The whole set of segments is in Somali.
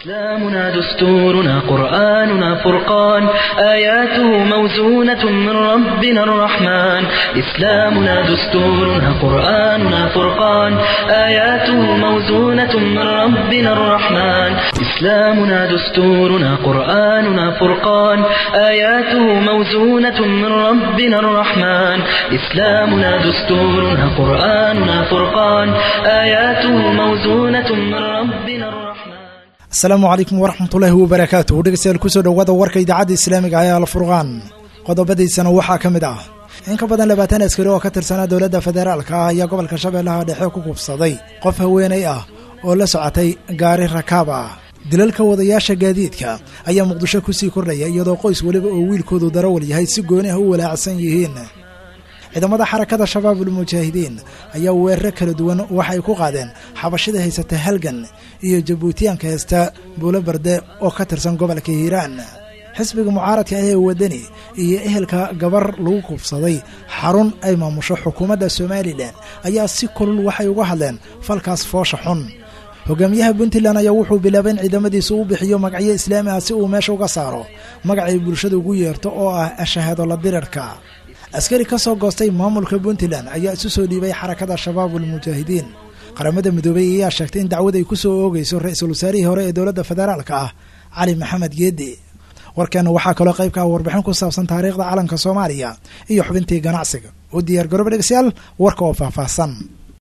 إسلامنا دستورنا قرآننا فرقان آياته موزونة من ربنا الرحمن إسلامنا دستورنا قرآننا فرقان آياته موزونة من ربنا الرحمن إسلامنا دستورنا قرآننا فرقان آياته موزونة من ربنا الرحمن إسلامنا دستورنا قرآننا فرقان آياته موزونة من ربنا الرحمن asalaamu calaykum waraxmatullaahi wabarakaatuh dhegeystayaal kusoo dhowaada warka idaacadda islaamiga ee alfurqaan qodobadiisana waxaa ka mid ah in ka badan labaatan askari oo ka tirsanaa dowladda federaalka ah ayaa gobolka shabeellaha dhexe ku kubsaday qof haweenay ah oo la socotay gaari rakaab ah dilalka wadayaasha gaadiidka ayaa muqdisho kusii kordhaya iyadoo qoys weliba oo wiilkoodu darawal yahay si gooni ah u walaacsan yihiin ciidamada xarakada shabaabul mujaahidiin ayaa weeraro kala duwan waxay ku qaadeen xabashida haysata halgan iyo jabuutiyaanka haysta buulo barde oo ka tirsan gobolka hiiraan xisbiga mucaaradka ah ee wadani iyo ehelka gabar lagu kubsaday xarun ay maamusho xukuumadda somalilan ayaa si kulul waxay uga hadleen falkaas foosha xun hogaamiyaha puntland ayaa wuxuu bilaabay in ciidamadiisa u bixiyo magacyo islaami ah si uu meesha uga saaro magacay bulshada ugu yeerto oo ah ashahaado la dirirka askari ka soo goostay maamulka puntland ayaa isu soo dhiibay xarakada shabaabul mujaahidiin qaramada midoobey ayaa sheegtay in dacwad ay ku soo oogayso ra-iisul wasaarihii hore ee dowladda federaalka ah cali maxamed geedi warkeena waxaa kaloo qayb ka ah warbixin ku saabsan taariikhda calanka soomaaliya iyo xubintii ganacsiga u diyaar garooba dhegeystayaal warka oo faahfaahsan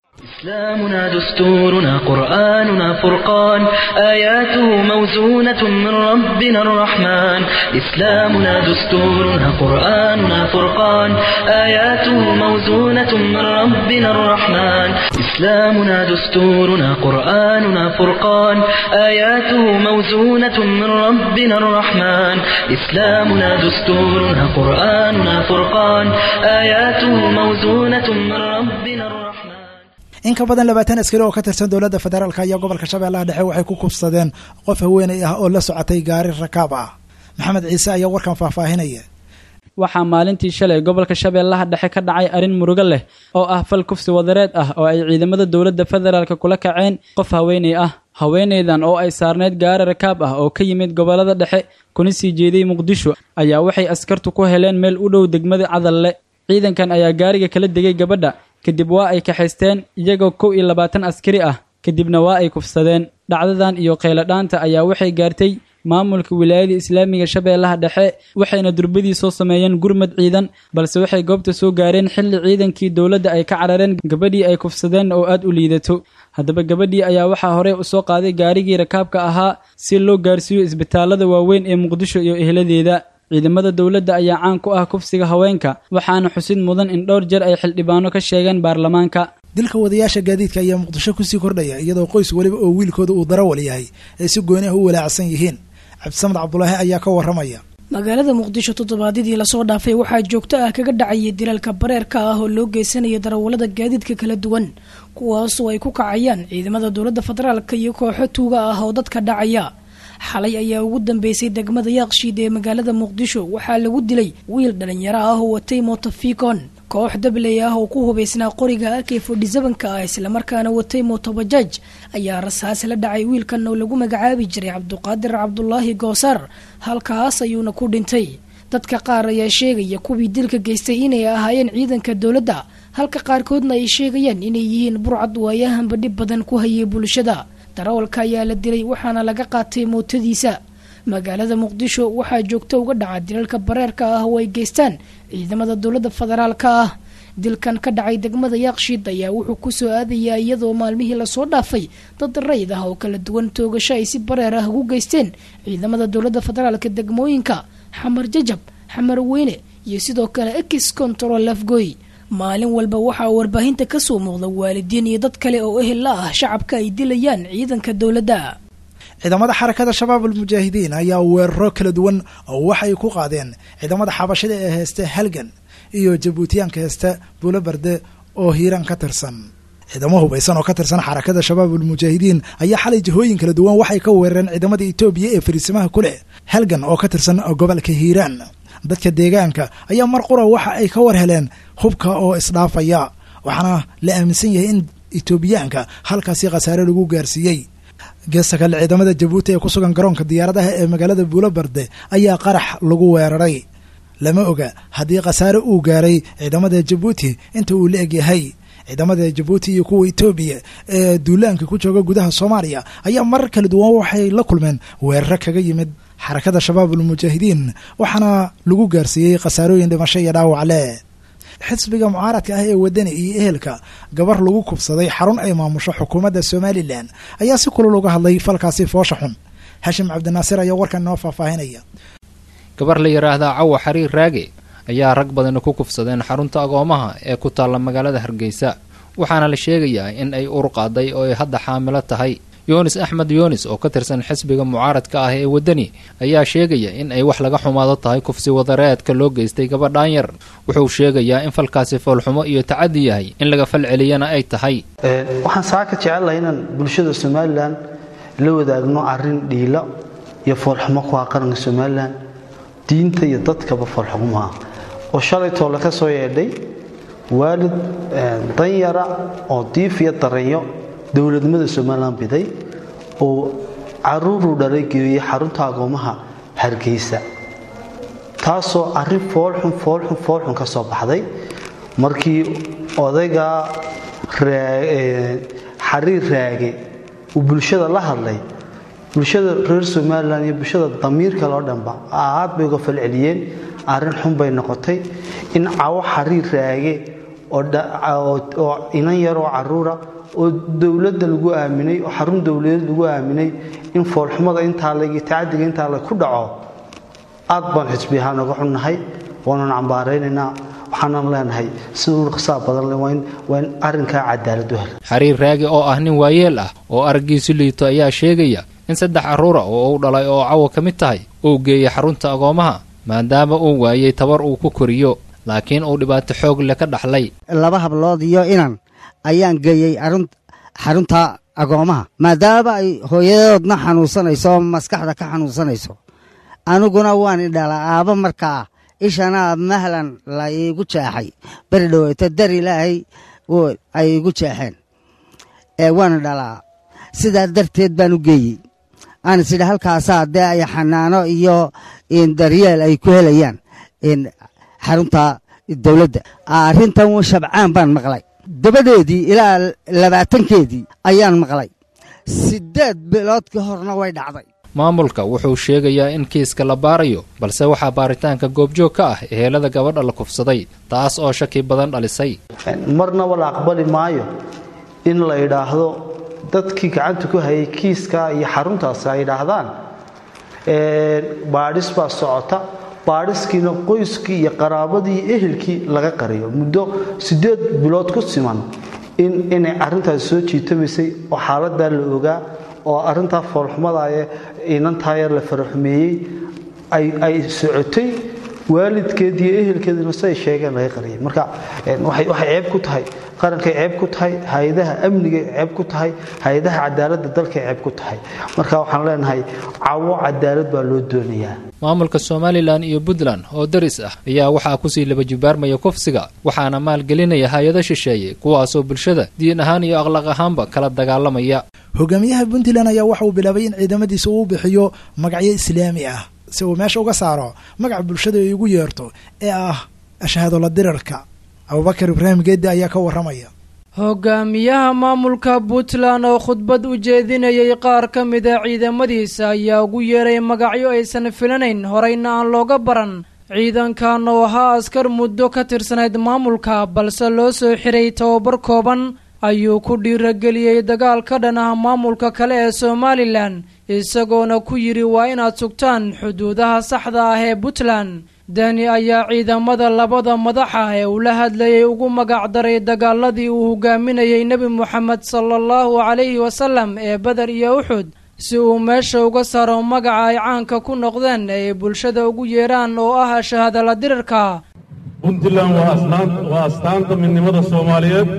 إسلامنا دستورنا قرآننا فرقان آياته موزونة من ربنا الرحمن إسلامنا دستورنا قرآننا فرقان آياته موزونة من ربنا الرحمن إسلامنا دستورنا قرآننا فرقان آياته موزونة من ربنا الرحمن إسلامنا دستورنا قرآننا فرقان آياته موزونة من ربنا الرحمن in ka badan labaatan askari oo ka tirsan dowladda federaalk ayaa gobolka shabeellaha dhexe waxay ku kubsadeen qof haweenay ah oo la socotay gaari rakaab ah maxamed ciise ayaa warkan faahfaahinaya waxaa maalintii shalay gobolka shabeellaha dhexe ka dhacay arrin murugo leh oo ah fal kufsi wadareed ah oo ay ciidamada dowladda federaalk kula kaceen qof haweenay ah haweenaydan oo ay saarneyd gaari rakaab ah oo ka yimid gobollada dhexe kuna sii jeeday muqdisho ayaa waxay askartu ku heleen meel u dhow degmada cadalle ciidankan ayaa gaariga kala degay gabadha kadib waa ay kaxaysteen iyagoo kow iyo labaatan askari ah kadibna waa ay kufsadeen dhacdadan iyo kheyladhaanta ayaa waxay gaartay maamulka wilaayada islaamiga shabeellaha dhexe waxayna durbadii soo sameeyeen gurmad ciidan balse waxay goobta soo gaareen xilli ciidankii dowladda ay ka carareen gabadhii ay kufsadeen oo aad u liidato haddaba gabadhii ayaa waxaa horey u soo qaaday gaarigii rakaabka ahaa si loo gaarsiiyo isbitaallada waaweyn ee muqdisho iyo ehladeeda ciidamada dowladda ayaa caan ku ah kufsiga haweenka waxaana xusid mudan in dhowr jeer ay xildhibaano ka sheegeen baarlamaanka dilka wadayaasha gaadiidka ayaa muqdisho kusii kordhaya iyadoo qoys weliba oo wiilkooda uu darawal yahay ay si gooni ah u walaacsan yihiin cabdisamed cabdulaahi ayaa ka waramaya magaalada muqdisho toddobaadyadii lasoo dhaafay waxaa joogto ah kaga dhacayay dilalka bareerka ah oo loo geysanaya darawallada gaadiidka kala duwan kuwaasoo ay ku kacayaan ciidamada dowladda federaalka iyo kooxo tuuga ah oo dadka dhacaya xalay ayaa ugu dambeysay degmada yaaqshiid ee magaalada muqdisho waxaa lagu dilay wiil dhalinyaro ah oo watay motofikon koox dabley ah oo ku hubaysnaa qoriga ak fodhisabanka ah islamarkaana watay motobajaaj ayaa rasaas la dhacay wiilkan oo lagu magacaabi jiray cabduqaadir cabdulaahi goosaar halkaas ayuuna ku dhintay dadka qaar ayaa sheegaya kuwii dilka geystay inay ahaayeen ciidanka dowladda halka qaarkoodna ay sheegayaan inay yihiin burcad waayahanba dhib badan ku hayay bulshada darawalka ayaa la dilay waxaana laga qaatay mootadiisa magaalada muqdisho waxaa joogto uga dhaca dilalka bareerka ah oo ay geystaan ciidamada dowladda federaalka ah dilkan ka dhacay degmada yaaqshiid ayaa wuxuu kusoo aadayaa iyadoo maalmihii lasoo dhaafay dad rayid ah oo kala duwan toogasho ay si bareer ah ugu geysteen ciidamada dowladda federaalka degmooyinka xamar jajab xamar weyne iyo sidoo kale ex control lafgoy maalin walba waxaa warbaahinta kasoo muuqda waalidiin iyo dad kale oo ehel la ah shacabka ay dilayaan ciidanka dowladda ciidamada xarakada shabaabul mujaahidiin ayaa weeraro kala duwan oo waxay ku qaadeen ciidamada xabashida ee heesta halgan iyo jabuutiyaanka heesta buulo barde oo hiiraan ka tirsan ciidamo hubaysan oo ka tirsan xarakada shabaabul mujaahidiin ayaa xalay jihooyin kala duwan waxay ka weerareen ciidamada etoobiya ee fariisimaha ku leh halgan oo ka tirsan gobolka hiiraan dadka deegaanka ayaa mar qura waxa ay ka war heleen hubka oo isdhaafaya waxaana la aaminsan yahay in etoobiyaanka halkaasi khasaare lagu gaarsiiyey geesta kale ciidamada jabuuti ee ku sugan garoonka diyaaradaha ee magaalada buulobarde ayaa qarax lagu weeraray lama oga haddii khasaare uu gaaray ciidamada jabuuti inta uu la egyahay ciidamada jabuuti iyo kuwa etoobiya ee duulaanka ku jooga gudaha soomaaliya ayaa marar kala duwan waxay la kulmeen weeraro kaga yimid xarakada shabaab ulmujaahidiin waxaana lagu gaarsiiyey khasaarooyin dhimasho iyo dhaawac leh xisbiga mucaaradka ah ee wadani iyo ehelka gabar lagu kubsaday xarun ay maamusho xukuumadda somalilan ayaa si kulul uga hadlay falkaasi foosha xun hashim cabdinaasir ayaa warkan noo faahfaahinaya gabar la yidhaahdaa cawa xariir raage ayaa rag badani ku kufsadeen xarunta agoomaha ee ku taalla magaalada hargeysa waxaana la sheegayaa in ay ur qaaday oo ay hadda xaamilo tahay yunis axmed yunis oo ka tirsan xisbiga mucaaradka ah ee waddani ayaa sheegaya in ay wax laga xumaado tahay kufsi wadareedka loo geystay gabadhaan yar wuxuu sheegayaa in falkaasi foolxumo iyo tacadi yahay in laga fal celiyana ay tahay waxaan saaka jecelahay inaan bulshada somalilan la wadaagno arin dhiilo iyo foolxumo ku ah qaranka somalilan diinta iyo dadkaba foolxumaha oo shalay toole ka soo yeedhay waalid danyara oo diif iyo daranyo dowladnimada somalilan biday oo caruuruu dhalay geeyey xarunta agoomaha hargeysa taasoo arrin foolxun foolxun foolxun ka soo baxday markii odayga xariir raage uu bulshada la hadlay bulshada reer somalilan iyo bulshada damiirka loo dhanba aad bay uga falceliyeen arrin xun bay noqotay in cawo xariir raage oo inan yaroo caruura oo dowladda lagu aaminay oo xarun dowladeed lagu aaminay in foolxumada intaa leg tacadiga intaa leg ku dhaco aad baan xisbi ahaan uga xunnahay waanan cambaaraynaynaa waxaanan leenahay sida urqsaa badan waa in arrinkaa cadaalad u hela xariir raagi oo ah nin waayeel ah oo araggiisu liito ayaa sheegaya in saddex carruura oo uu dhalay oo cawo ka mid tahay uu geeyey xarunta agoomaha maadaama uu waayey tabar uu ku koriyo laakiin uu dhibaato xoog le ka dhaxlay laba hablood iyo inan ayaan geeyey xarunta agoomaha maadaama ay hooyadoodna xanuunsanayso oo maskaxda ka xanuunsanayso aniguna waan idhalaa aaba markaa ishana mahlan la iigu jeexay beri dhoweyto dar ilaahay ay igu jeexeen waan idhalaa sidaa darteed baan u geeyey aan isidhi halkaasaa dee ay xanaano iyo daryeel ay ku helayaan xarunta dowladda arrintan shabcaan baan maqlay dabadeedii ilaa labaatankeedii ayaan maqlay siddeed bilood ka horna way dhacday maamulka wuxuu sheegayaa in kiiska la baarayo balse waxaa baaritaanka goobjoog ka ah ehelada gabadha la kufsaday taas oo shaki badan dhalisay marnaba la aqbali maayo in la idhaahdo dadkii gacanta ku hayay kiiska iyo xaruntaasi ay idhaahdaan baadhis baa socota baadhiskiina qoyskii iyo qaraabadii iyo ehelkii laga qariyo muddo siddeed bilood ku siman inay arrintaasi soo jiitamaysay oo xaaladaa la ogaa oo arrintaa foolxumada ee inantaa yar la faraxumeeyey ay socotay waalidkeed iyo ehelkeedina siay sheegeen laga qariyay marka waxay ceeb ku tahay qarankay ceeb ku tahay hay-adaha amnigay ceeb ku tahay hay-adaha cadaaladda dalkay ceeb ku tahay marka waxaan leenahay cawo cadaalad baa loo doonayaa maamulka somalilan iyo puntland oo daris ah ayaa waxaa kusii laba jibaarmaya kufsiga waxaana maalgelinaya hay-ado shisheeye kuwaasoo bulshada diin ahaan iyo akhlaaq ahaanba kala dagaalamaya hogaamiyaha puntland ayaa waxa uu bilaabay in ciidamadiisa uu bixiyo magacyo islaami ah si uu meesha uga saaro magaca bulshada ay ugu yeerto ee ah ashhadola dirarka abubakar ibraahim geeddi ayaa ka warramaya hogaamiyaha maamulka puntland oo khudbad u jeedinayay qaar ka mida ciidamadiisa ayaa ugu yeeray magacyo aysan filanayn horeyna aan looga baran ciidankan oo ahaa askar muddo ka tirsanayd maamulka balse loo soo xiray tababar kooban ayuu ku dhiirageliyey dagaal ka dhan ah maamulka kale ee somalilan isagoona ku yidhi waa inaad sugtaan xuduudaha saxda ah ee puntland dani ayaa ciidamada labada madaxa ee ula hadlayay ugu magac daray dagaaladii uu hogaaminayay nebi moxamed sala allahu calayhi wasalam ee beder iyo uxud si uu meesha uga saaro magaca ay caanka ku noqdeen ee ay bulshada ugu yeedhaan oo ah shahadala dirirka puntland waa astaanta midnimada soomaaliyeed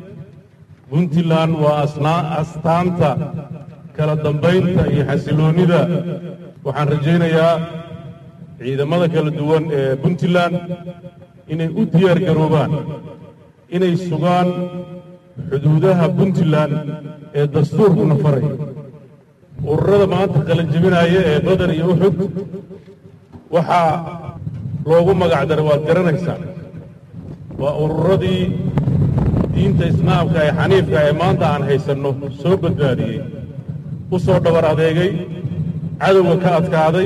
puntland waa astaanta kala dambaynta iyo xasiloonnida waxaan rajaynayaa ciidamada kala duwan ee puntland inay u diyaar garoobaan inay sugaan xuduudaha puntland ee dastuurkuna faray ururada maanta qalanjebinaya ee badar iyo uxud waxaa loogu magac daray waad garanaysaan waa ururadii diinta islaamka ee xaniifka ee maanta aan haysanno soo badbaadiyey u soo dhabar adeegay cadowga ka adkaaday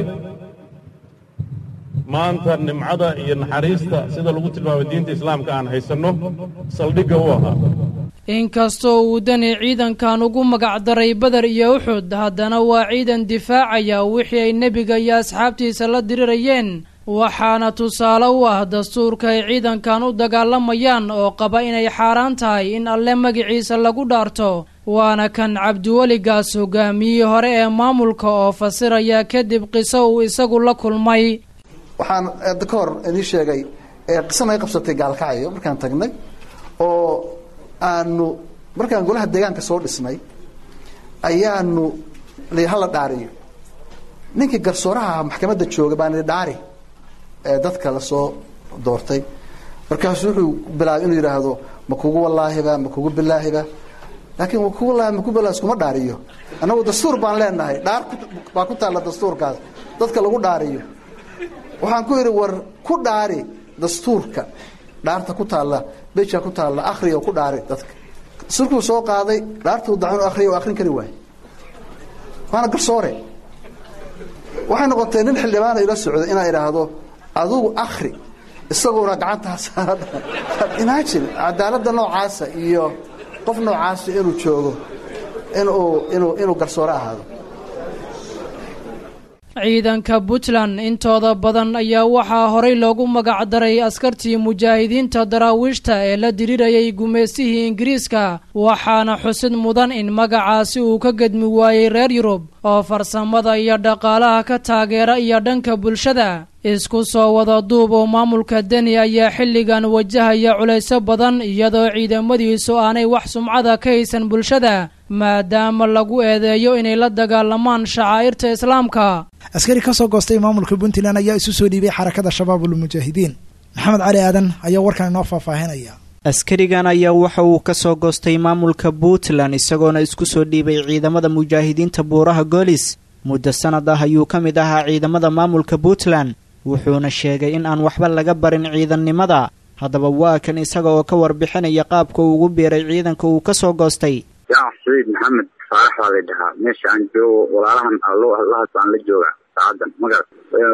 maanta nimcada iyo naxariista sida lagu tilmaamay diinta islaamka aan haysanno saldhigga u ahaa inkastoo uu dani ciidankan ugu magac daray badar iyo uxud haddana waa ciidan difaacaya wixii ay nebiga iyo asxaabtiisa la dirirayeen waxaana tusaale u ah dastuurka ay ciidankan u dagaalamayaan oo qaba inay xaaraan tahay in alle magiciisa lagu dhaarto waana kan cabdiweligaas hogaamiyihii hore ee maamulka oo fasiraya kadib qiso uu isagu la kulmay waxaan ka hor idii sheegay qiso naga qabsatay gaalkacyo markaan tagnay oo aanu markaan golaha deegaanka soo dhisnay ayaanu hala dhaariyo ninkii garsooraha maxkamadda jooga baan idhi dhaari ee dadka lasoo doortay markaasu wuxuu bilaabay inuu yidhaahdo ma kugu wallaahiba ma kugu bilaahiba laakiin ma kugu wallaahi ma kugu bilaahi iskuma dhaariyo annagu dastuur baan leenahay dhaar baa ku taalla dastuurkaas dadka lagu dhaariyo waxaan ku yidhi war ku dhaari dastuurka dhaarta ku taalla beja ku taalla akriya ku dhaari dadka dastuurkuu soo qaaday dhaartuu dacun akriya oo akrin kari waay waana garsoore waxay noqotay nin xildhibaana ila socday inaa idhaahdo adugu akri isaguna gacantaa saara imagine cadaaladda noocaasa iyo qof noocaasa inuu joogo inuu inuu inuu garsoore ahaado ciidanka puntland intooda badan ayaa waxaa horay loogu magac daray askartii mujaahidiinta daraawiishta ee la dirirayay gumaystihii ingiriiska waxaana xusid mudan in magacaasi uu ka gedmi waayey reer yurub oo farsamada iyo dhaqaalaha ka taageera iyo dhanka bulshada isku soo wada duub oo maamulka deni ayaa xilligan wajahaya culayso badan iyadoo ciidamadiisu aanay wax sumcada ka haysan bulshada maadaama lagu eedeeyo inay la dagaalamaan shacaa'irta islaamka askari ka soo goostay maamulka puntland ayaa isu soo dhiibay xarakada shabaabul mujaahidiin maxamed cali aadan ayaa warkan inoo faahfaahinaya askarigan ayaa waxa uu ka soo goostay maamulka puntland isagoona isku soo dhiibay ciidamada mujaahidiinta buuraha goolis muddo sanad ah ayuu ka mid ahaa ciidamada maamulka puntland wuxuuna sheegay in aan waxba laga barin ciidannimada haddaba waa kan isaga oo ka warbixinaya qaabka uu ugu biiray ciidanka uu ka soo goostay jamac saciid maxamed faarax baa la dhahaa meesha aan joogo walaalahan lahas baan la joogaa saacadan magac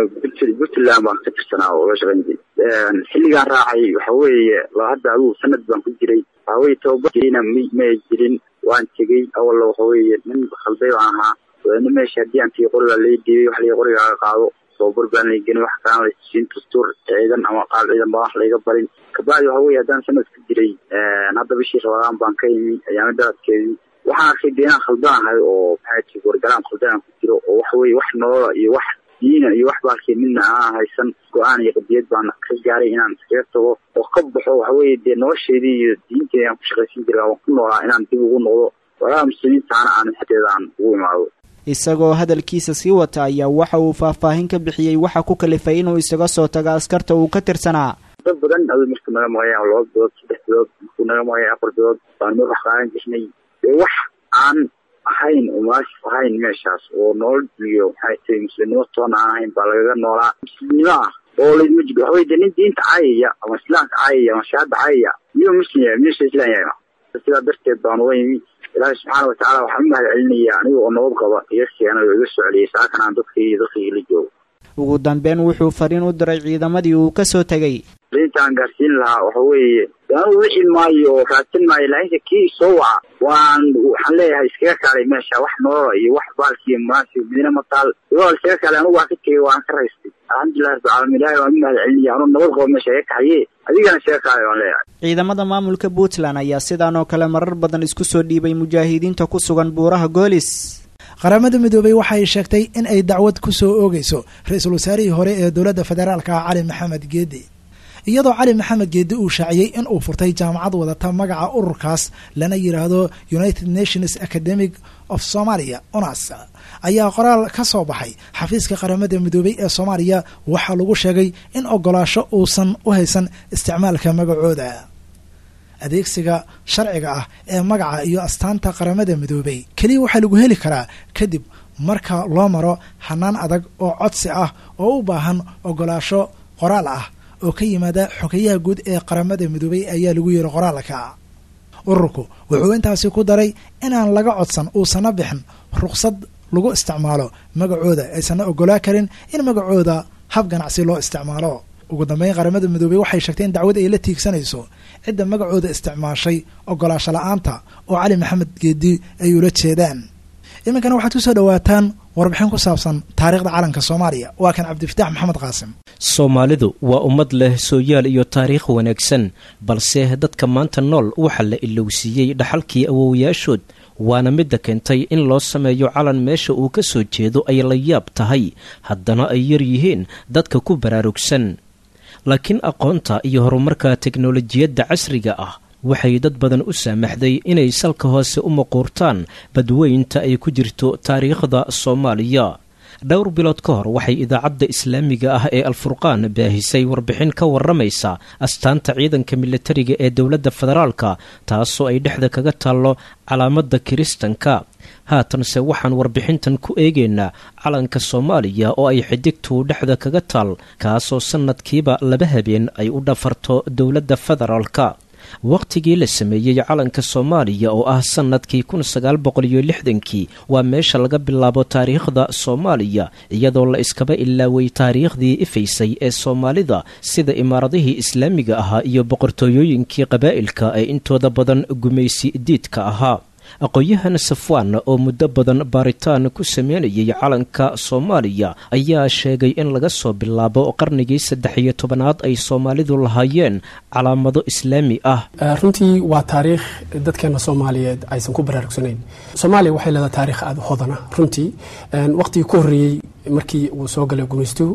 puntland baan ka tirsanaa oo la shaqayn jiray xilligaan raacay waxa weeye hadda adugu sanad baan ku jiray waxaweye tababarkiina m may jirin waan tegey awalla waxa weeye nin khalday baan ahaa nin meesha haddii aan tii qorigaa lai dhiibay wax lai qorigaaga qaado tababar baan la gelin wax kalaan lasiin dastuur ciidan ama qaab ciidan baan wax layga barin kabacdi waxa weye haddaan sanad ku jiray hadda bishii rabadaan baan ka imi ayaama daradkeedii waxaan arkay dee inaan khaldanahay oo maxay tii wargalaan khaldanaan ku jiro oo waxa weye wax nolola iyo wax diina iyo wax baalkii midna aan haysan go-aan iyo qadiyad baan ka gaaray inaan iskaga tago oo ka baxo waxa weye dee nolosheedii iyo diinteedi aan ku shaqaysan jiray waan ku noolaa inaan dib ugu noqdo walaalaha muslimiintaana aan xateeda aan ugu imaado isagoo hadalkiisa sii wata ayaa waxa uu faahfaahin ka bixiyey waxa ku kalifay inuu isaga soo tago askarta uu ka tirsanaa dad badan adu markuu naga maqaya laba bilood saddex bilood markuu naga maqaya afar bilood baan mar wax qaadan jirnay dee wax aan ahayn umaasif ahayn meeshaas oo nolol iyo maxay tahay muslimnimo toona aan ahayn baa lagaga noolaa muslimnimo ah oo laydma jiro waxaweye dee nin diinta caayaya ama islaamka caayaya ama shahaada caayaya miyuu muslim yahay miyuusa islam yahay sidaa darteed baan uga yimi ilaahay subxaana watacaala waxaan u mahad celinaya aniga oo nabad qaba iga keenay oo iga soo celiyay saakan aan dadkii dadkii la joogo ugu dambeyn wuxuu fariin u diray ciidamadii uu ka soo tegey intaan gaarsiin lahaa waxa weeye anu wixi maayo oo raadsan maayo laakiinse kii soo waca waan waxaan leeyahay iskaga kaalay meesha wax nolola iyo wax baalkiiyo munaasib midna mataal igool iskaga kaalay anugu waan ka tegey waan ka raystay alxamdulillahi rabbi caalamiin ilahay waan u mahad celinaya anuu nabad qabo meesha iga kaxaye adigana iskaga kaalay waan leeyahay ciidamada maamulka puntland ayaa sidaan oo kale marar badan isku soo dhiibay mujaahidiinta ku sugan buuraha goolis qaramada midoobey waxay sheegtay in ay dacwad ku soo oogeyso ra-iisul wasaarihii hore ee dowladda federaalka ah cali maxamed geedi iyadoo cali maxamed geedi uu shaaciyey in uu furtay jaamacad wadata magaca ururkaas lana yidhaahdo united nations academic of somalia unas ayaa qoraal ka soo baxay xafiiska qaramada midoobey ee soomaaliya waxaa lagu sheegay in ogolaasho uusan u haysan isticmaalka magacooda adeegsiga sharciga ah ee magaca iyo astaanta qaramada midoobey keliya waxaa lagu heli karaa kadib marka loo maro hanaan adag oo codsi ah oo u baahan ogolaasho qoraal ah oo ka yimaada xogeyaha guud ee qaramada midoobay ayaa lagu yiri qoraalka ururku wuxuu intaasi ku daray inaan laga codsan uusana bixin ruqsad lagu isticmaalo magacooda aysanna ogolaa karin in magacooda hab ganacsi loo isticmaalo ugu dambeyn qaramada midoobey waxay sheegtay in dacwad ay la tiigsanayso cidda magacooda isticmaashay ogolaasho la-aanta oo cali maxamed geedi ay ula jeedaan iminkana waxaad ku soo dhowaataan warbixin ku saabsan taariikhda calanka soomaaliya waa kan cabdifitaax maxamed qaasim soomaalidu waa ummad leh sooyaal iyo taariikh wanaagsan balse dadka maanta nool waxaa la ilowsiiyey dhaxalkii awowayaashood waana midda keentay in loo sameeyo calan meesha uu ka soo jeedo ay la yaab tahay haddana ay yar yihiin dadka ku baraarugsan laakiin aqoonta iyo horumarka teknolojiyadda casriga ah waxay dad badan u saamaxday inay salka hoose u maquurtaan badweynta ay ku jirto taariikhda soomaaliya dhowr bilood ka hor waxay idaacadda islaamiga ah ee alfurqaan baahisay warbixin ka waramaysa astaanta ciidanka militariga ee dowladda federaalka taasoo ay dhexda kaga taallo calaamadda kiristanka haatanse waxaan warbixintan ku eegaynaa calanka soomaaliya oo ay xidigtu dhexda kaga taal kaasoo sannadkiiba laba habeen ay u dhafarto dowladda federaalka wakhtigii la sameeyey calanka soomaaliya oo ah sannadkii kun sagaal boqol iyo lixdankii waa meesha laga bilaabo taariikhda soomaaliya iyadoo la iskaba ilaaway taariikhdii ifaysay ee soomaalida sida imaaradihii islaamiga ahaa iyo boqortooyooyinkii qabaa'ilka ee intooda badan gumaysi diidka ahaa aqoon-yahan safwaan oo muddo badan baaritaan ku sameynayay calanka soomaaliya ayaa sheegay in laga soo bilaabo qarnigii saddex iyo tobanaad ay soomaalidu lahaayeen calaamado islaami ah runtii waa taariikh dadkeena soomaaliyeed aysan ku baraarugsanayn soomaaliya waxay leedahay taarikh aada hodana runtii waqtigii ku horreeyey markii uu soo galay gumaystuhu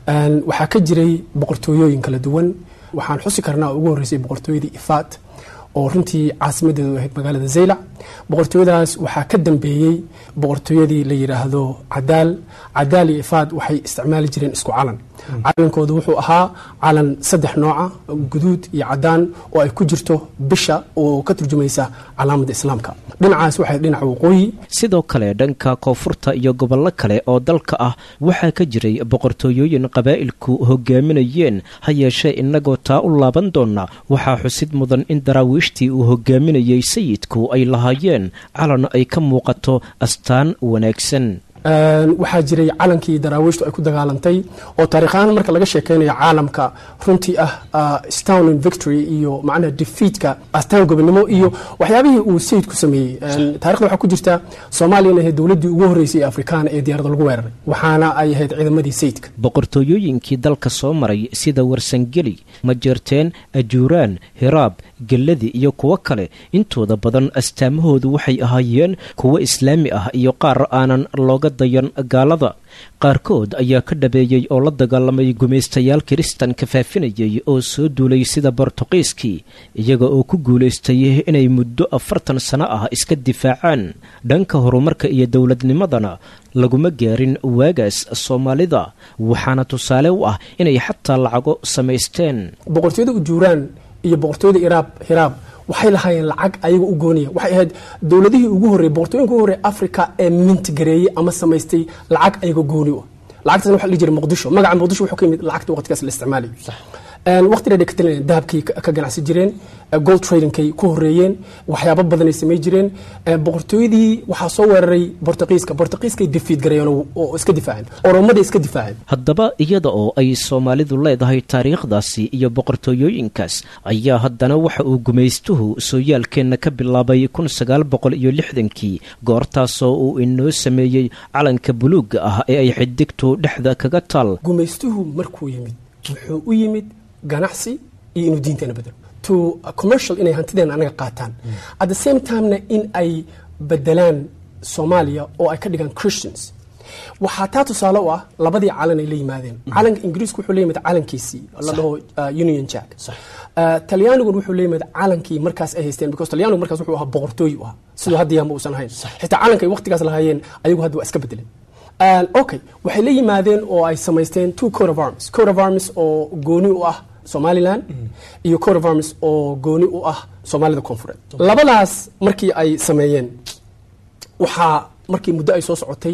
waxaa ka jiray boqortooyooyin kala duwan waxaan xusi karnaa ugu horreysay boqortooyadii ifaat oo runtii caasimadeedu ahayd magaalada zaylac boqortooyadaas waxaa ka dambeeyey boqortooyadii la yidhaahdo cadaal cadaal iyo ifaad waxay isticmaali jireen isku calan calankoodu wuxuu ahaa calan saddex nooca guduud iyo cadaan oo ay ku jirto bisha oo ka turjumaysa calaamadda islaamka dhinacaas waxay dhinaca waqooyi sidoo kale dhanka koonfurta iyo gobollo kale oo dalka ah waxaa ka jiray boqortooyooyin qabaa'ilku hogaaminayeen ha yeeshee innagoo taa u laaban doona waxaa xusid mudan in daraawiishtii uu hogaaminayey sayidku ay lahaayeen calan ay ka muuqato astaan wanaagsan waxaa jiray calankii daraawiishtu ay ku dagaalantay oo taariikhahaan marka laga sheekeynayo caalamka runtii ah stowning victory iyo macnaha defeatka astaan gobonimo iyo waxyaabihii uu sayidku sameeyey taarikhda waxaa ku jirta soomaaliyana ahayd dowladdii ugu horreysay ee afrikaana ee diyarada lagu weeraray waxaana ay ahayd ciidamadii sayidka boqortooyooyinkii dalka soo maray sida warsangeli majeerteen ajuuraan hiraab gelladi iyo kuwo kale intooda badan astaamahoodu waxay ahaayeen kuwo islaami ah iyo qaar aanan looga dayan gaalada qaarkood ayaa ka dhabeeyey oo la dagaalamay gumaystayaal kiristanka faafinayay oo soo duulay sida bortuqiiskii iyaga oo ku guulaystay inay muddo afartan sano ah iska difaacaan dhanka horumarka iyo dowladnimadana laguma gaarin waagaas soomaalida waxaana tusaale u ah inay xataa lacago samaysteen boqortooyada ujuuraan iyo boqortooyada iraab hiraab waxay lahaayeen lacag ayaga u gooniya waxay ahayd dowladihii ugu horrey boqortooyinka ugu horrey africa ee mintigareeyey ama samaystay lacag ayaga gooni u ah lacagtaasna waxa la dhihi jiray muqdisho magaca muqdisho wuxuu ka yimid lacagta waqtigaas la isticmaalayo waqtigeeda ka talinayeen dahabkay ka ganacsi jireen gold tradingkay ku horeeyeen waxyaabo badanay samay jireen boqortooyadii waxaa soo weeraray bortuqiiska bortuqiiskay defiid gareeyeen oo iska difaaceen oromaday iska difaaceen haddaba iyada oo ay soomaalidu leedahay taariikhdaasi iyo boqortooyooyinkaas ayaa haddana waxa uu gumaystuhu sooyaalkeenna ka bilaabay kun sagaal boqol iyo lixdankii goortaasoo uu inoo sameeyey calanka buluugga ah ee ay xidigtu dhexda kaga taal gumaystuhu markuu yimid wuxuu u yimid ganacsi iyo inuu diinteena bedelo to commercial inay hantideena anaga qaataan at the same timena in ay bedelaan soomaaliya oo ay ka dhigaan christians waxaa taa tusaale u ah labadii calan ay la yimaadeen calanka ingiriisku wuxuu la yimid calankiisii la dhaho union jack talyaanigun wuxuu la yimid calankii markaas ay haysteen because talyaanigu markaas wuxuu ahaa boqortooy u ahaa siduu hadda yaama uusan ahayn xitaa calanka ay waqtigaas lahaayeen ayagu hadda waa iska bedeleen okay waxay la yimaadeen oo ay samaysteen two coat of arms coat of arms oo gooni u ah somaliland iyo coat of arms oo gooni u ah soomaalida koonfureed labadaas markii ay sameeyeen waxaa markii muddo ay soo socotay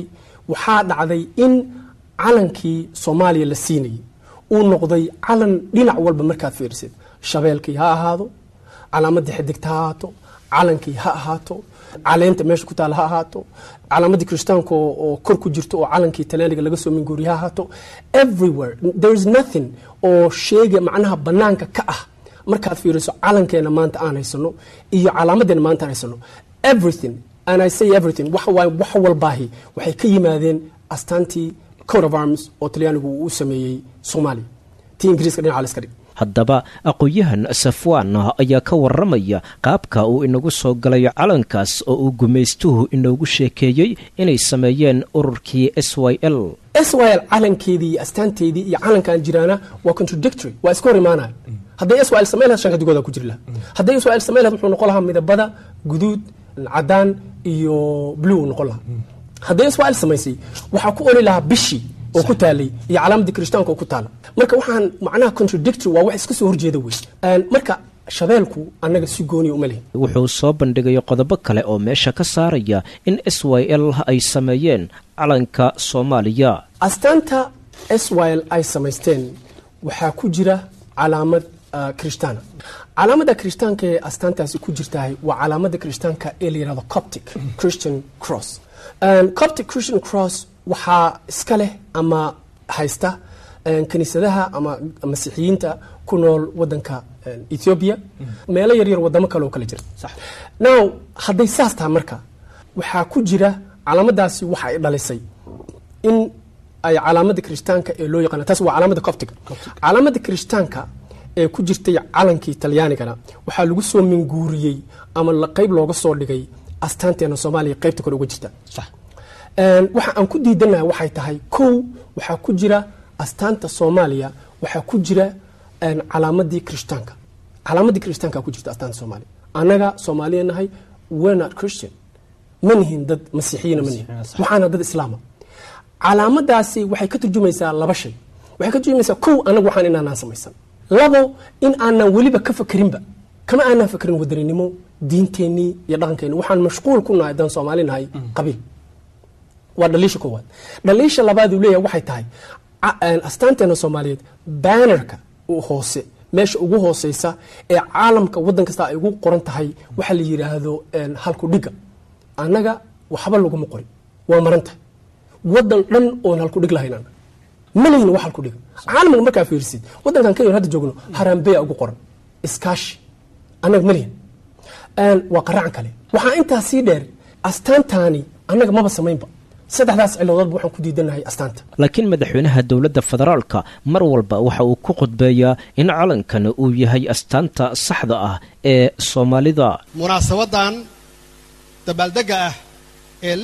waxaa dhacday in calankii soomaaliya la siinayay uu noqday calan dhinac walba markaad fiirisid shabeelkii ha ahaado calaamadii xidigta ha ahaato calankii ha ahaato caleenta meesha ku taala ha ahaato calaamadii kirishtaanka oo kor ku jirto oo calankii talyaaniga laga soo minguuriya ha ahaato everywhere there is nothing oo sheega macnaha banaanka ka ah markaad fiiriso calankeena maanta aan haysano iyo calaamadeena maanta aan haysano everything and i say everything wax waay wax walbaahi waxay ka yimaadeen astaantii coat of arms oo talyaanigu uu u sameeyey soomaaliya tii ingiriiska dhinaca la iska dhig haddaba aqoon-yahan safwaan ayaa ka waramaya qaabka uu inagu soo galay calankaas oo uu gumaystuhu inoogu sheekeeyey inay sameeyeen ururkii s y l s y l calankeedii iyo astaanteedii iyo calankan jiraana waa contradictory waa iska hor imaanaya hadday s y l samayn lahayd shanka digooda ku jiri lahaa hadday s y l samayn lahayd wuxuu noqon lahaa midabada guduud cadaan iyo blue uu noqon lahaa hadday s y l samaysay waxaa ku oli lahaa bishii oo ku taalay iyo calaamadii kirishtaanka oo ku taala marka waxaan macnaha contradictory waa wax iska soo horjeeda wey marka shabeelku annaga si gooniya uma lihin wuxuu soo bandhigay qodobo kale oo meesha ka saaraya in s y l ay sameeyeen calanka soomaaliya astaanta s y l ay samaysteen waxaa ku jira calaamad kirishtaana calaamada kirishtaanka ee astaantaasi ku jirtahay waa calaamada kirishtaanka ee la yihahdo coptic christian cross coptic christian cross waxaa iska leh ama haysta kiniisadaha ama masiixiyiinta ku nool wadanka ethiopia meelo yaryar wadamo kale oo kale jira now hadday saas tahay marka waxaa ku jira calaamadaasi waxa ay dhalisay in ay calaamada kirishtaanka ee loo yaqaana taas waa calaamada coptiga calaamada kirishtaanka ee ku jirtay calankii talyaanigana waxaa lagu soo minguuriyey ama qayb looga soo dhigay astaanteena soomaaliya qaybta kore uga jirta waxa aan ku diidanaha waxay tahay kow waxaa ku jira astaanta soomaaliya waxaa ku jira calaamadii kirishtaanka calaamadii kirishtaanka ku jirta astaanta soomaaliya annaga soomaaliya nahay we're not christian ma nihin dad masiixiyiina ma nihin waxaana dad islaama calaamadaasi waxay ka turjumaysaa laba shay waxay ka turjumaysaa kow annaga waxaan inaanaan samaysan labo in aanan weliba ka fakerinba kama aanaan fakerin wadaninimo diinteenii iyo dhaqankeenni waxaan mashquul ku nahay haddaan soomaali nahay qabiil waa dhaliisha koowaad dhaliisha labaad uu leeyahay waxay tahay astaanteena soomaaliyeed banerka hoose meesha ugu hooseysa ee caalamka waddan kasta ay ugu qoran tahay waxaa la yidhaahdo halku dhiga annaga waxba laguma qorin waa maran tahay waddan dhan oon halku dhig lahayn annaga ma lihin wax halku dhiga caalamka markaa fiirisid waddankan kenya hadda joogno harambeya ugu qoran iskaashi annaga ma lihin waa qaracan kale waxaa intaa sii dheer astaantaani annaga maba samaynba saddexdaas ciladoodba waxaan ku diidanahay astaanta laakiin madaxweynaha dowladda federaalka mar walba waxa uu ku khudbeeyaa in calankan uu yahay astaanta saxda ah ee soomaalida munaasabadan dabaaldega ah ee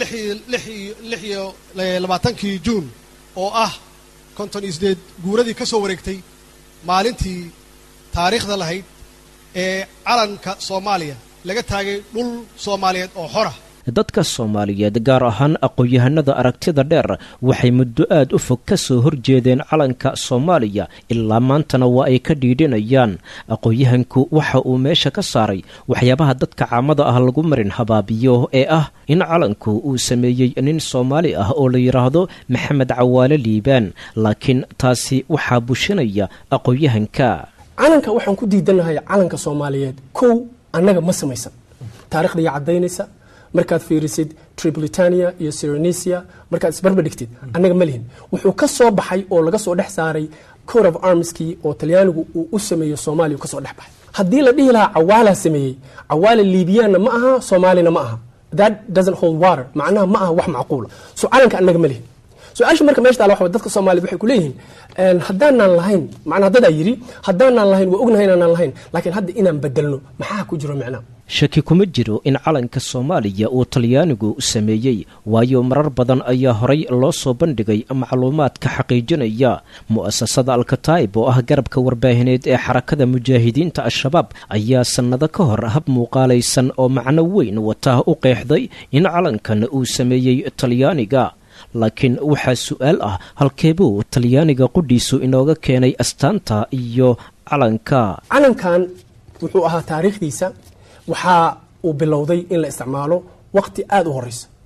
lix iyo labaatankii juun oo ah konton iyo sideed guuradii ka soo wareegtay maalintii taariikhda lahayd ee calanka soomaaliya laga taagay dhul soomaaliyeed oo xora dadka soomaaliyeed gaar ahaan aqoon-yahanada aragtida dheer waxay muddo aad u fog ka soo horjeedeen calanka soomaaliya ilaa maantana waa ay ka dhiidhinayaan aqoon-yahanku waxa uu meesha ka saaray waxyaabaha dadka caamada ah lagu marin habaabiyo ee ah in calanku uu sameeyey nin soomaali ah oo la yidhaahdo maxamed cawaale liibaan laakiin taasi waxaa bushinaya aqoon-yahanka calanka waxaan ku diidanahay calanka soomaaliyeed kow annaga ma samaysan taarikhda iyo caddaynaysa markaad fiirisid tripolitania iyo syronesia markaad isbarba dhigtid annaga ma lihin wuxuu ka soo baxay oo laga soo dhex saaray coat of armskii oo talyaanigu uu u sameeyo soomaaliya kasoo dhex baxay haddii la dhihi lahaa cawaalaa sameeyey cawaala liibiyaanna ma aha soomaalina ma aha that doesn't hold water macnaha ma aha wax macquula so calanka annaga ma lihin su-aasha marka meesha taala waxa dadka soomaaliyed waxay ku leeyihiin haddaanaan lahayn macnaa dadaa yidhi haddaanaan lahayn waa ognahay inaanaan lahayn laakiin hadda inaan bedelno maxaa ku jiro micnaa shaki kuma jiro in calanka soomaaliya uu talyaanigu sameeyey waayo marar badan ayaa horay loo soo bandhigay macluumaadka xaqiijinaya mu'asasada alkataib oo ah garabka warbaahineed ee xarakada mujaahidiinta al-shabaab ayaa sannado ka hor hab muuqaalaysan oo macno weyn wata u qeexday in calankan uu sameeyey talyaaniga laakiin waxaa su-aal ah halkeebuu talyaaniga qudhiisu inooga keenay astaanta iyo calanka calankan wuxuu ahaa taariikhdiisa waxaa uu bilowday in la isticmaalo waqti aada u horeysa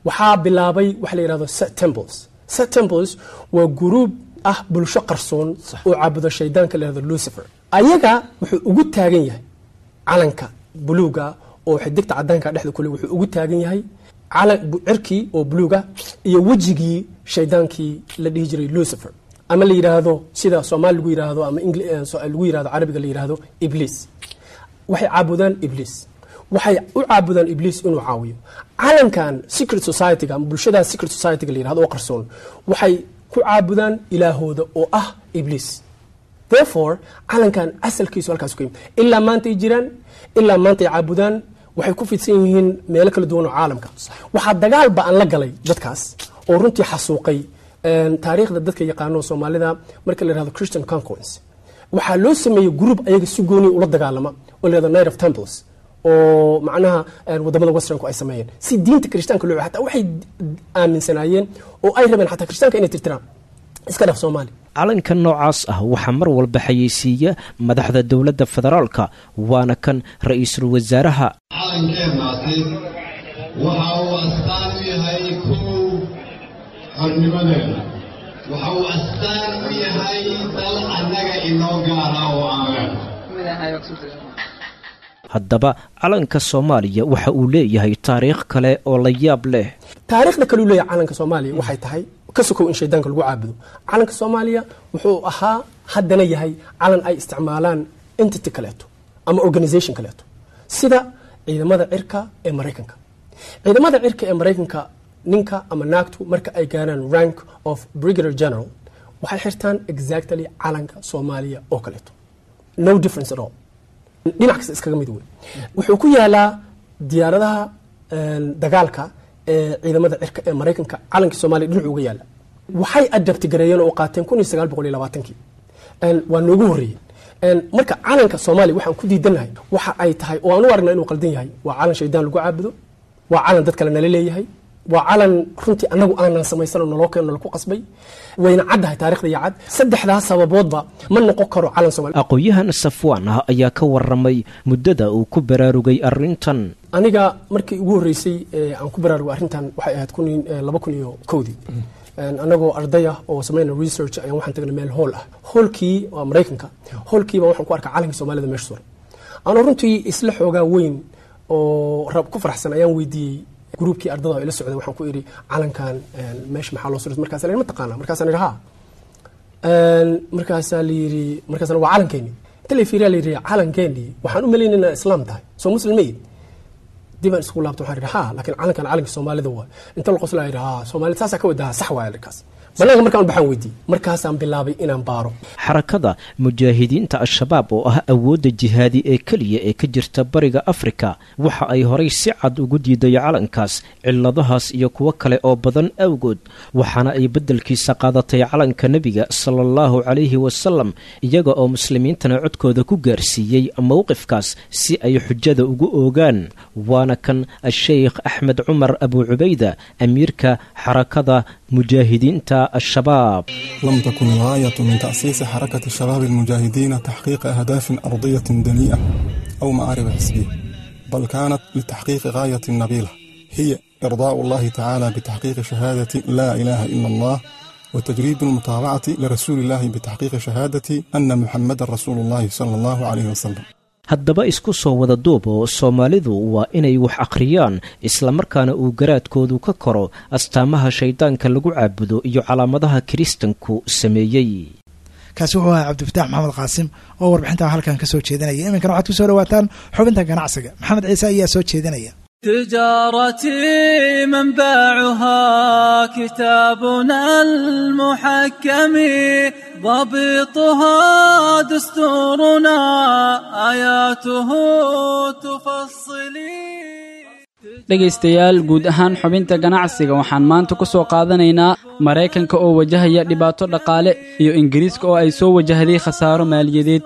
waxaa bilaabay waxa la yidhahdo set temples set temples waa guruub ah bulsho qarsoon oo caabudo shaydaanka la yidhahdo lucifer ayaga wuxuu ugu taagan yahay calanka buluuga oo xidigta cadaanka dhexda kule wuxuu ugu taagan yahay calan cirkii oo buluuga iyo wejigii shaydaankii la dhihi jiray lucifer ama la yidhaahdo sida soomaali lagu yidhaahdo ama lagu yidhahdo carabiga la yidhaahdo ibliis waxay caabudaan ibliis waxay u caabudaan ibliis inuu caawiyo calankan secret society-ga ama bulshadaas secret society-ga la yidhahdo oo qarsoon waxay ku caabudaan ilaahooda oo ah ibliis therefore calankan asalkiisu halkaas ku yimid ilaa maanta ay jiraan ilaa maanta ay caabudaan waxay ku fidsan yihiin meelo kala duwan oo caalamka waxaa dagaal ba-an la galay dadkaas oo runtii xasuuqay taariikhda dadka yaqaano soomaalida marka la yihahdo christian conquence waxaa loo sameeyey group ayaga si gooni ula dagaalama oo la yihahdo night of temples oo macnaha wadamada westernku ay sameeyeen si diinta kirishtaanka loo hataa waxay aaminsanaayeen oo ay rabeen xataa kirishtaanka inay tirtiraan iska dhaf soomaali calanka noocaas ah waxaa mar walba xayeysiiya madaxda dowladda federaalka waana kan ra-iisul wasaaraha calankeennaasi waxa uu astaan u yahay kow xornimadeena waxa uu astaan u yahay dal annaga inoo gaara oo aan leenahay haddaba calanka soomaaliya waxa uu leeyahay taariikh kale oo la yaab leh taariikhda kaleu leeyahay calanka soomaaliya waxay tahay ka sokow in shaydaanka lagu caabudo calanka soomaaliya wuxuu ahaa haddana yahay calan ay isticmaalaan entity kaleeto ama organisation kaleeto sida ciidamada cirka ee maraykanka ciidamada cirka ee maraykanka ninka ama naagtu marka ay gaaraan rank of brigadier general waxay xirtaan exactly calanka soomaaliya oo kaleeto no difference at all dhinac kasta iskaga mid wey wuxuu ku yaalaa diyaaradaha dagaalka ee ciidamada cirka ee maraykanka calankii soomaaliya dhinacu uga yaala waxay adabti gareeyeen oo qaateen kun iyo sagaal boqol iyo labaatankii waa noogu horreeyeen marka calanka soomaaliya waxaan ku diidanahay waxa ay tahay oo aan u aragna inuu qaldan yahay waa calan shaydaan lagu caabudo waa calan dad kale nala leeyahay waa calan runtii annagu aanan samaysanoo naloo keeno nalaku qasbay wayna caddahay taarikhda iyo cad saddexdaas sababoodba ma noqon karo calan soomaaliya aqoon-yahan safwaan ah ayaa ka waramay muddada uu ku baraarugay arrintan aniga markii ugu horreysay aan ku baraarugay arrintan waxay ahayd kun laba kun iyo kowdii annagoo arday ah oo samayna research ayaan waxaan tagnay meel hool ah hoolkii waa maraykanka hoolkiiba waxaan ku arkay calankii soomaalida meesha suran anoo runtii isla xoogaa weyn oo rab ku faraxsan ayaan weydiiyey gruubkii ardada ila socday waxaan ku idhi calankan meesha maxaa loo suray markaasa la ma taqaana markaasaan idhi ha markaasaa la yidhi markaasana waa calankeeni inta la fiiriyaa la yidhi calankeeni waxaan u malaynay inaa islaam tahay soo muslim ma yid dibaan isku laabta waxaan idhi ha laakiin calankan calanka soomaalida waa inta la qoslaa yidhi ha soomaalida saasaa ka wadaha sax waaya arkaas banaanka markaan baxaan weydiiyey markaasaan bilaabay inaan baaro xarakada mujaahidiinta al-shabaab oo ah awoodda jihaadi ee keliya ee ka jirta bariga afrika waxa ay horay si cad ugu diiday calankaas cilladahaas iyo kuwo kale oo badan awgood waxaana ay beddelkiisa qaadatay calanka nebiga sala allahu calayhi wasalam iyaga oo muslimiintana codkooda ku gaarsiiyey mowqifkaas si ay xujada ugu oogaan waana kan a-sheykh axmed cumar abu cubayda amiirka xarakada mujaahidiinta الشباب لم تكن الغاية من تأسيس حركة الشباب المجاهدين تحقيق أهداف أرضية دنيئة أو معارف حسبية بل كانت لتحقيق غاية نبيلة هي إرضاء الله تعالى بتحقيق شهادة لا إله إلا الله وتجريد المتابعة لرسول الله بتحقيق شهادة أن محمد رسول الله صلى الله عليه وسلم haddaba isku soo wada duub oo soomaalidu waa inay wax akhriyaan islamarkaana uu garaadkoodu ka koro astaamaha shayddaanka lagu caabudo iyo calaamadaha kiristanku sameeyey kaasi wuxuu ahaa cabdifataax maxamed qaasim oo warbixintaa halkan ka soo jeedinaya iminkana waxaad ku soo dhawaataan xubinta ganacsiga maxamed ciise ayaa soo jeedinaya تجارتي منبعها كتابنا المحكم ضبطها دستورنا آياته تفصلي dhegaystayaal guud ahaan xubinta ganacsiga waxaan maanta ku soo qaadanaynaa maraykanka oo wajahaya dhibaato dhaqaale iyo ingiriiska oo ay soo wajahday khasaaro maaliyadeed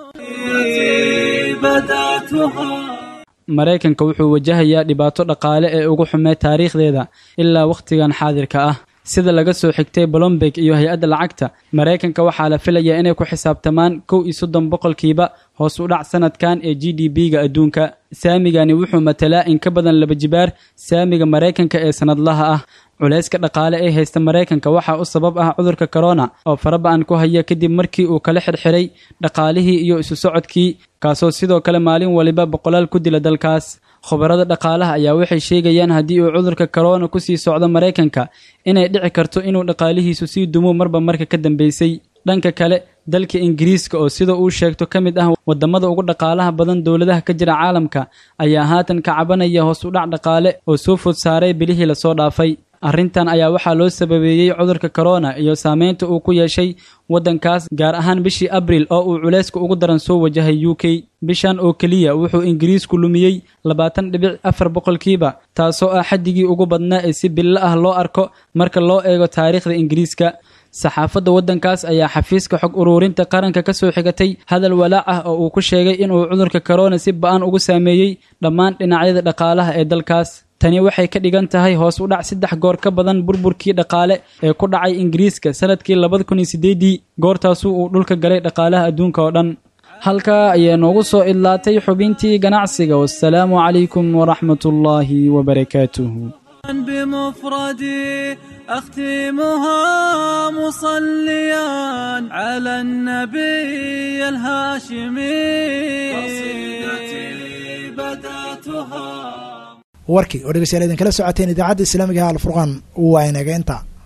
maraykanka wuxuu wajahayaa dhibaato dhaqaale ee ugu xumee taariikhdeeda ilaa wakhtigan xaadirka ah sida laga soo xigtay blomberg iyo hay-adda lacagta maraykanka waxaa la filayaa inay ku xisaabtamaan kow iyo soddon boqolkiiba hoos u dhac sanadkan ee g d b-ga adduunka saamigani wuxuu matalaa in ka badan laba jibaar saamiga maraykanka ee sanadlaha ah culayska dhaqaale ee haysta maraykanka waxaa u sabab ah cudurka corona oo faraba-an ku haya kadib markii uu kala xirxiray dhaqaalihii iyo isu socodkii kaasoo sidoo kale maalin waliba boqolaal ku dila dalkaas khubarada dhaqaalaha ayaa waxay sheegayaan haddii uu cudurka corona kusii socdo maraykanka inay dhici karto inuu dhaqaalihiisu sii dumo marba marka ka dambeysay dhanka kale dalka ingiriiska oo sida uu sheegto ka mid ah wadamada ugu dhaqaalaha badan dowladaha ka jira caalamka ayaa haatan ka cabanaya hoos u dhac dhaqaale oo soo food saaray bilihii lasoo dhaafay arrintan ayaa waxaa loo sababeeyey cudurka corona iyo saameynta uu ku yeeshay waddankaas gaar ahaan bishii abril oo uu culayska ugu daran soo wajahay u k bishan oo keliya wuxuu ingiriisku lumiyey labaatan dhibic afar boqolkiiba taasoo ah xaddigii ugu badnaa ee si billo ah loo arko marka loo eego taariikhda ingiriiska saxaafadda waddankaas ayaa xafiiska xog uruurinta qaranka ka soo xigatay hadal walaac ah oo uu ku sheegay inuu cudurka corona si ba-an ugu saameeyey dhammaan dhinacyada dhaqaalaha ee dalkaas tani waxay ka dhigan tahay hoos u dhac saddex goor ka badan burburkii dhaqaale ee ku dhacay ingiriiska sanadkii labada kun iyo sideedii goortaasu uu dhulka galay dhaqaalaha adduunka oo dhan halkaa ayaa noogu soo idlaatay xubintii ganacsiga wasalaamu calaykum waraxmatullaahi wabarakaatuhu بمفردي أختمها مصليا على النبي الهاشمي قصيدتي بدأتها warkii oo dhegeystayaal idinkala socoteen idaacadda islaamiga ah alfurqaan waa inaga inta